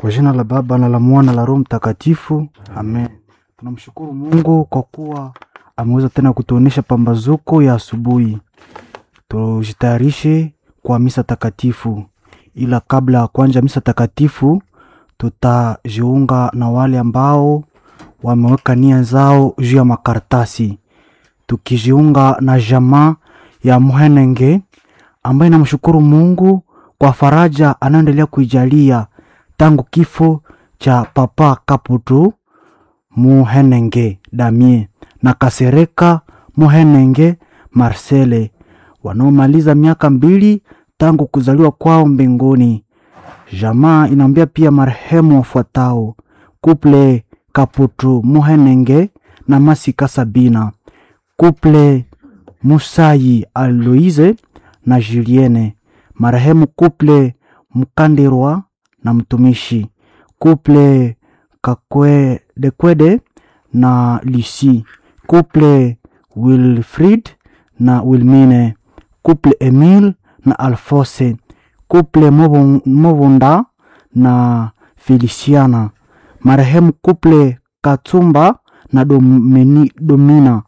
Kwa jina la Baba na la Mwana la Roho Mtakatifu, amen. Tunamshukuru Mungu kwa kuwa ameweza tena kutuonesha pambazuko ya asubuhi. Tujitayarishe kwa misa takatifu, ila kabla ya kuanza misa takatifu, tutajiunga na wale ambao wameweka nia zao juu ya makaratasi, tukijiunga na jamaa ya Muhenenge ambaye namshukuru Mungu kwa faraja anayoendelea kuijalia tangu kifo cha Papa Kaputu Muhenenge Damie na Kasereka Muhenenge Marcele wanaomaliza miaka mbili tangu kuzaliwa kwao mbinguni. Jamaa inaambia pia marehemu wafuatao: Kuple Kaputu Muhenenge na Masika Sabina, Kuple Musayi Aloise na Julienne, marehemu Kuple Mkandirwa na mtumishi Kuple Kakwedekwede na Lucy, Kuple Wilfrid na Wilmine, Kuple Emile na Alfose, Kuple Movunda na Feliciana, marehemu Kuple Katsumba na Domini, Domina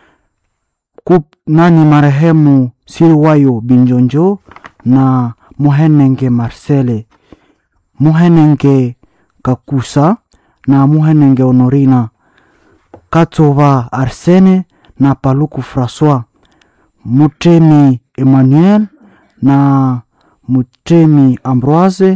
Kup, nani marehemu Siriwayo Binjonjo na Muhenenge Marcele, Muhenenge Kakusa na Muhenenge Honorina, Katova Arsene na Paluku Francois, Mutemi Emmanuel na Mutemi Ambroise,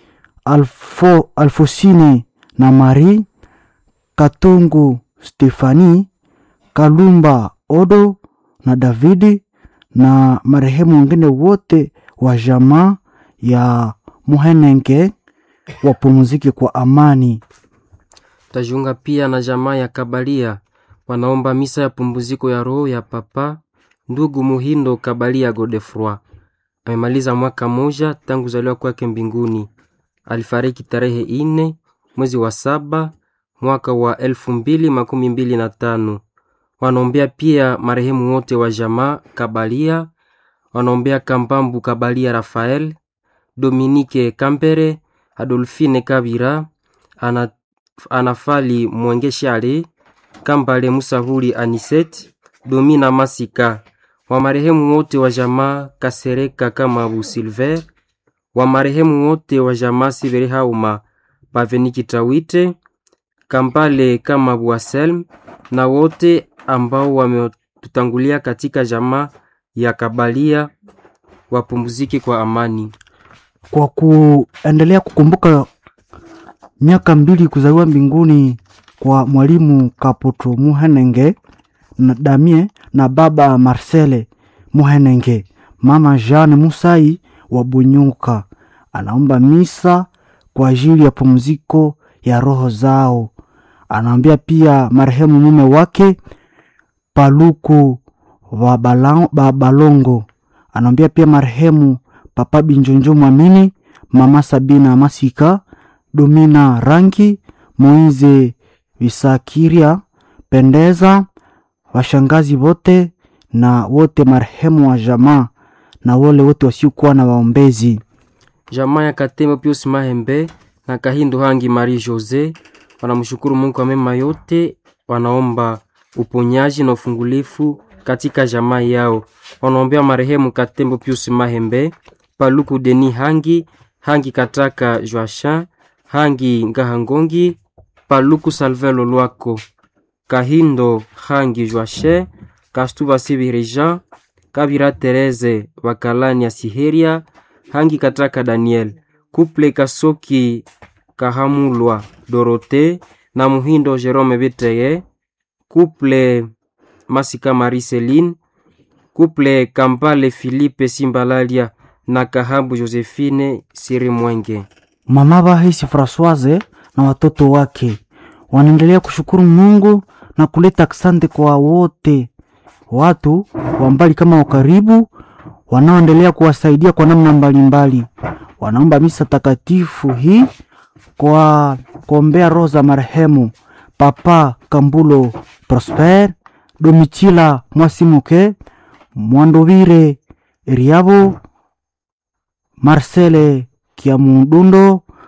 Alfo, Alfosine na Marie, Katungu Stefani, Kalumba Odo na Davidi na marehemu wengine wote wa jamaa ya Muhenenge wapumzike kwa amani. Tajiunga pia na jamaa ya Kabalia wanaomba misa ya pumziko ya roho ya papa ndugu Muhindo Kabalia Godefroi. Amemaliza mwaka moja tangu kuzaliwa kwake mbinguni. Alifariki tarehe ine mwezi wa saba mwaka wa elfu mbili makumi mbili na tano. Wanaombea pia marehemu wote wa jamaa Kabalia, wanaombea Kambambu Kabalia Rafael, Dominike Kampere, Adolfine Kabira, ana, Anafali Mwengeshale, Kambale Musahuli Aniset, Domina Masika, wa marehemu wote wa jamaa Kasereka Kamabu Silver, wa marehemu wote wa jamaa Sibere Hauma Baveniki Tawite, Kambale Kamabu Aselm na wote ambao wametutangulia katika jamaa ya Kabalia wapumzike kwa amani. Kwa kuendelea kukumbuka miaka mbili kuzaliwa mbinguni kwa mwalimu Kaputu Muhenenge na Damie na baba Marcele Muhenenge, mama Jeanne Musai wa Bunyuka anaomba misa kwa ajili ya pumziko ya roho zao. Anaambia pia marehemu mume wake Paluku wa Balongo, anaambia pia marehemu Papa Binjonjo Mwamini, mama Sabina Masika, Domina Rangi, Moize Visakiria, Pendeza, washangazi wote na wote marehemu wa jamaa na wale wote wasiokuwa na waombezi. Jamaa ya Katembo Pius Mahembe na Kahindo Hangi Marie Jose wanamshukuru Mungu kwa mema yote, wanaomba uponyaji na ufungulifu katika jamaa yao. Wanaombea marehemu Katembo Pius Mahembe, Paluku Deni Hangi, Hangi Kataka Joachin, Hangi Ngahangongi, Paluku Salvelo Lwako, Kahindo Hangi Joache, Kastuba Sibiri Jean, Kabira Tereze Bakalani ya Siheria, Hangi Kataka Daniel, Kuple Kasoki Kahamulwa Dorote na Muhindo Jerome Beteye, Kuple Masika Mariceline, Kuple Kampale Philippe Simbalalia na Kahambu Josephine Siri Mwenge. Mama Bahisi Francoise na watoto wake wanaendelea kushukuru Mungu na kuleta asante kwa wote watu wa mbali kama wa karibu wanaoendelea kuwasaidia kwa namna mbalimbali. Wanaomba misa takatifu hii kwa kuombea roho za marehemu Papa Kambulo Prosper, Domitila Mwasimuke, Mwandovire Eriabo, Marcele Kiamundundo,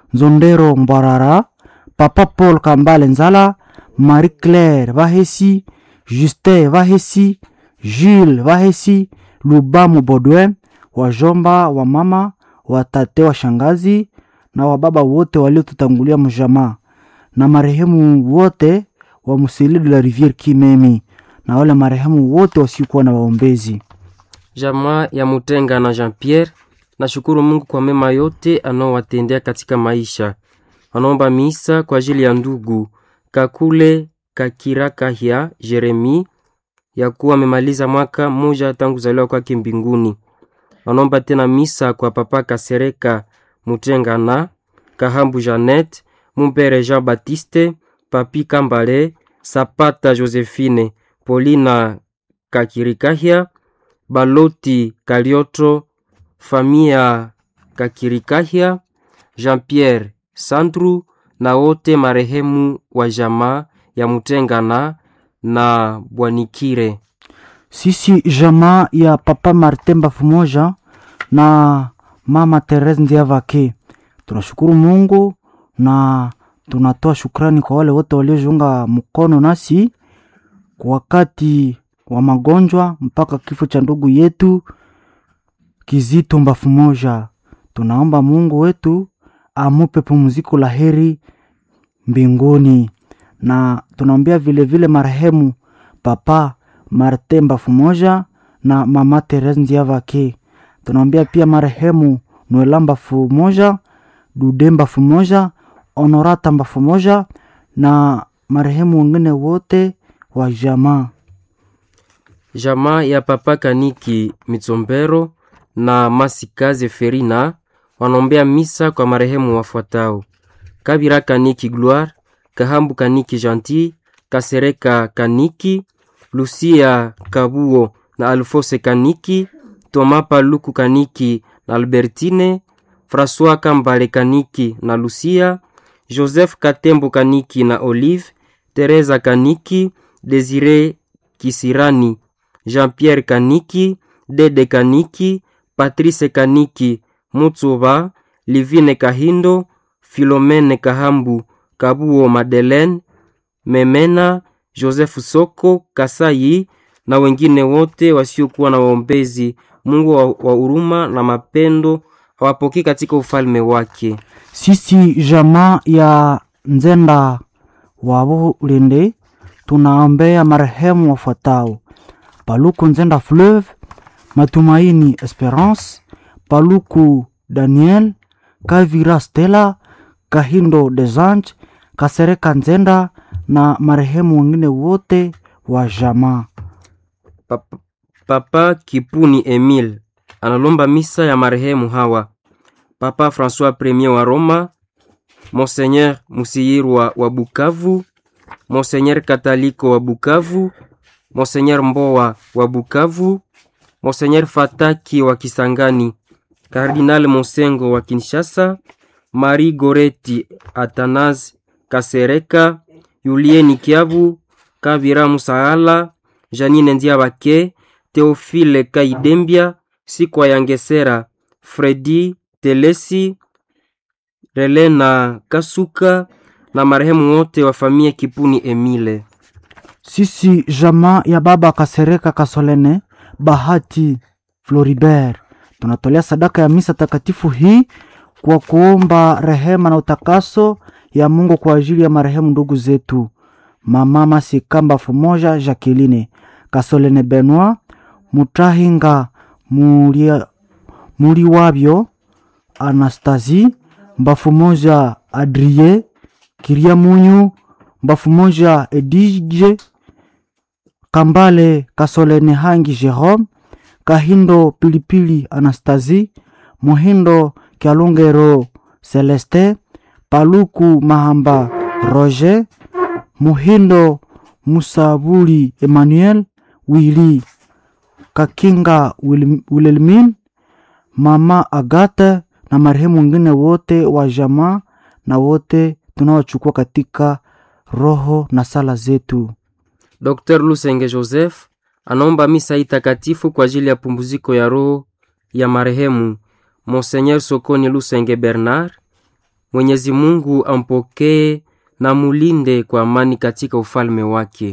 Nzondero Mbwarara, Papa Paul Kambale Nzala, Marie Claire Vahesi, Justin Vahesi, Jules Vahesi, Lubamu Baudouin, wajomba wa mama, watate wa shangazi na wababa wote waliotutangulia mjamaa na marehemu wote wa Musili de la Riviere Kimemi na wale marehemu wote wasiokuwa na waombezi. Jamaa ya Mutenga na Jean Pierre, nashukuru Mungu kwa mema yote anaowatendea katika maisha. Wanaomba misa kwa ajili ya ndugu Kakule Kakirakahya Jeremi ya kuwa amemaliza mwaka mmoja tangu kuzaliwa kwake mbinguni. Wanaomba tena misa kwa papa Kasereka Mutenga na Kahambu Janet Mumpere Jean Baptiste Papi Kambale Sapata Josephine Polina Kakirikahya Baloti Kalioto Famia Kakirikahya Jean-Pierre Sandru na wote marehemu wa jamaa ya Mutengana na Bwanikire. Sisi jamaa ya papa Martin Bafumoja na mama Therese Ndiavake tunashukuru Mungu na tunatoa shukrani kwa wale wote waliojiunga mkono nasi kwa wakati wa magonjwa mpaka kifo cha ndugu yetu Kizito Mbafumoja. Tunaomba Mungu wetu amupe pumziko la heri mbinguni, na tunaombea vilevile marehemu papa Martin Mbafumoja na mama Therese Ndiavake. Tunaombea pia marehemu Noela Mbafumoja, Dude Mbafumoja, Honorata Mbafumoja na marehemu wengine wote wa jamaa. Jamaa ya papa Kaniki Mitsombero na Masikaze Ferina wanaombea misa kwa marehemu wafuatao: Kabira Kaniki Gloire, Kahambu Kaniki Gentil, Kasereka Kaniki, Lucia Kabuo na Alfose Kaniki, Toma Paluku Kaniki na Albertine, François Kambale Kaniki na Lucia, Joseph Katembo Kaniki na Olive, Teresa Kaniki, Desire Kisirani, Jean-Pierre Kaniki, Dede Kaniki, Patrice Kaniki, Mutsuba, Livine Kahindo, Filomene Kahambu, Kabuo Madeleine, Memena, Joseph Soko, Kasai na wengine wote wasiokuwa na waombezi. Mungu wa wa huruma na mapendo awapokee katika ufalme wake. Sisi jamaa ya Nzenda wa Bulende tunaombea marehemu wafuatao: Paluku Nzenda Fleuve, Matumaini Esperance, Paluku Daniel, Kavira Stella, Kahindo Desange, Kasereka Nzenda na marehemu wengine wote wa jamaa. Papa, Papa Kipuni Emile analomba misa ya marehemu hawa: Papa François Premier wa Roma, Monseigneur Musiyirwa wa Bukavu, Monseigneur Kataliko wa Bukavu, Monseigneur Mbowa wa Bukavu, Monseigneur Fataki wa Kisangani, Kardinal Monsengo wa Kinshasa, Marie Goreti Athanase Kasereka, Yulieni Kiabu, Kavira Musaala, Janine Ndiabake, Theophile Kaidembia, Sikwa Yangesera, Fredi Telesi, Relena Kasuka na marehemu wote wa familia Kipuni Emile. Sisi jamaa ya baba Kasereka Kasolene Bahati Floribert tunatolea sadaka ya misa takatifu hii kwa kuomba rehema na utakaso ya Mungu kwa ajili ya marehemu ndugu zetu mama Masikamba Fumoja Jacqueline Kasolene Benoit Mutahinga Mulia, Muliwabyo Anastasie Mbafumoja Adrie Kiria Munyu Mbafumoja Edige Kambale Kasolene Hangi Jerome Kahindo Pilipili Anastasie Muhindo Kyalungero Celeste Paluku Mahamba Roger Muhindo Musabuli Emmanuel Willy Kakinga Wil- Wilhelmine Mama Agata na marehemu wengine wote wa jamaa na wote tunaochukua katika roho na sala zetu. Dr. Lusenge Joseph anaomba misa hii takatifu kwa ajili ya pumziko ya roho ya marehemu Monseigneur Sokoni Lusenge Bernard, Mwenyezi Mungu ampokee na mulinde kwa amani katika ufalme wake.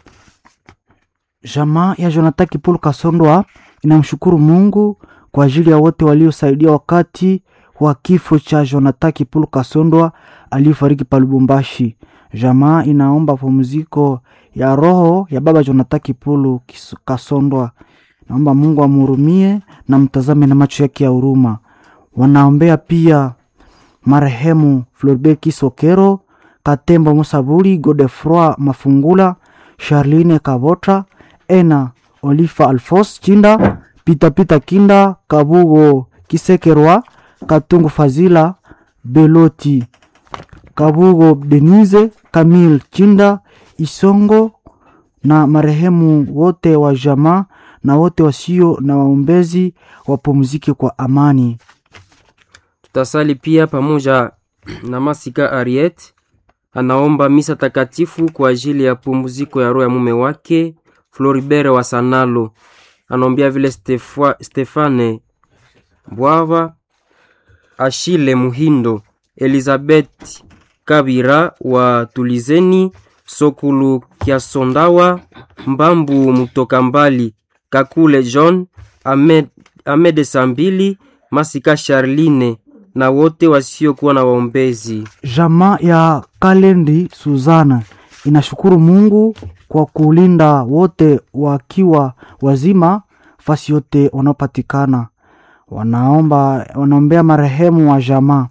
Jamaa ya Jonathan Kipulu Kasondwa inamshukuru Mungu kwa ajili ya wote waliosaidia wakati wa kifo cha Jonathan Kipulu Kasondwa aliyefariki pa Lubumbashi. Jamaa inaomba pumziko ya roho ya baba Jonathan Kipulu Kis- Kasondwa. Naomba Mungu amhurumie na mtazame na macho yake ya huruma. Wanaombea pia marehemu Floribert Kisokero, Katembo Musabuli, Godefroi Mafungula, Charline Kabota, Ena Olifa Alfos Chinda, Pita Pita Kinda, Kabugo Kisekerwa, Katungu Fazila, Beloti, Kabugo Denise, Kamil Chinda, Isongo na marehemu wote wa jamaa na wote wasio na waombezi wapumzike kwa amani. Tutasali pia pamoja na Masika Ariet, anaomba misa takatifu kwa ajili ya pumziko ya roho ya mume wake Floribert wa Sanalo. Anaombea vile Stefwa, Stefane Bwava, Ashile Muhindo, Elizabeth Kabira wa Tulizeni, Sokulu Kiasondawa, Mbambu Mutoka Mbali, Kakule John, Ahmed, Ahmed Sambili, Masika Charline na wote wasiokuwa na waombezi. Jamaa ya Kalendi Suzana inashukuru Mungu kwa kulinda wote wakiwa wazima fasi yote wanaopatikana. Wanaomba wanaombea marehemu wa jamaa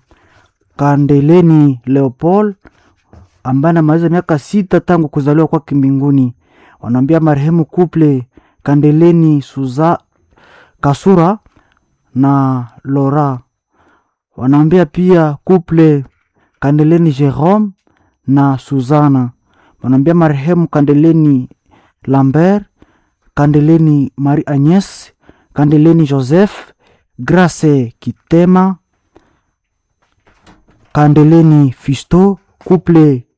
Kandeleni Leopold ambaye anamaliza miaka sita tangu kuzaliwa kwake mbinguni. Wanaombea marehemu kuple Kandeleni Suza Kasura na Lora wanaombea pia kuple Kandeleni Jerome na Suzana. Wanaombea marehemu Kandeleni Lambert, Kandeleni Marie Agnes, Kandeleni Joseph, Grace Kitema, Kandeleni Fisto, kuple